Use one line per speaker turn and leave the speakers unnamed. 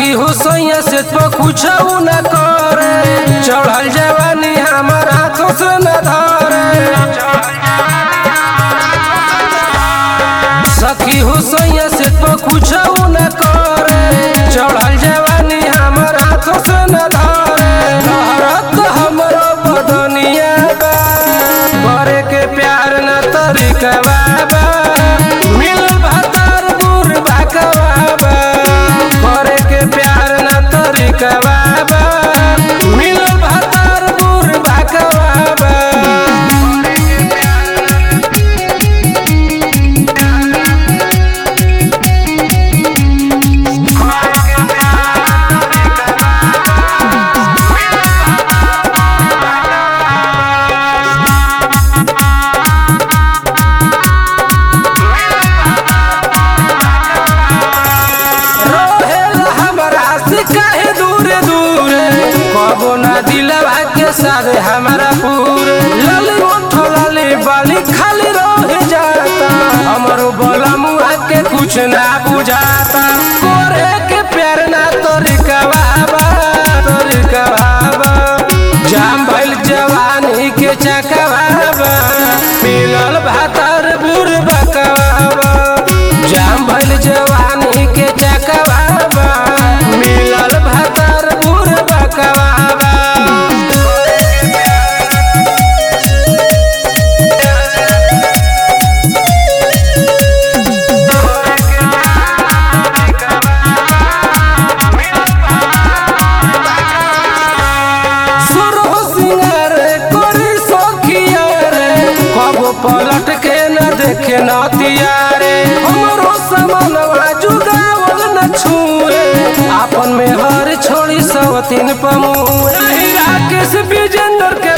सखी हो सैया से तो कुछ न करे चढ़ल जवानी हमार हाथों से न धरे सखी हो सैया से तो कुछ न करे चढ़ल जवानी हमार हाथों से न धरे लहरत हमरो बदनिया बा करे के प्यार न तरीका बा मिल भतर बुर बाकवा करे के प्यार न तरीका बा मिल भतर बुर बाकवा रहेला हमरा से काहे दूरे दूरे कबो ना दिलवा के सारे हमारा पूरे लाली ओठ लाली बाली खाली रह जाता हमरो बोला मुआ के कुछ ना बुझाता करे के प्यार ना तोरिका बाबा तोरिका बाबा जाम भइल जवानी के चकवाबा मिलल भातर बुर बकवाबा जाम भइल जवानी के चकवाबा मिलल भातर बुर बकवाबा सुरह सिंगार करी सखिया रे कबो पलट के न देखे नतिया रे हमरो समनवा जुगावल न छुए आपन में हर छोड़ी सवतीन पमुए राकेश विजेंद्र के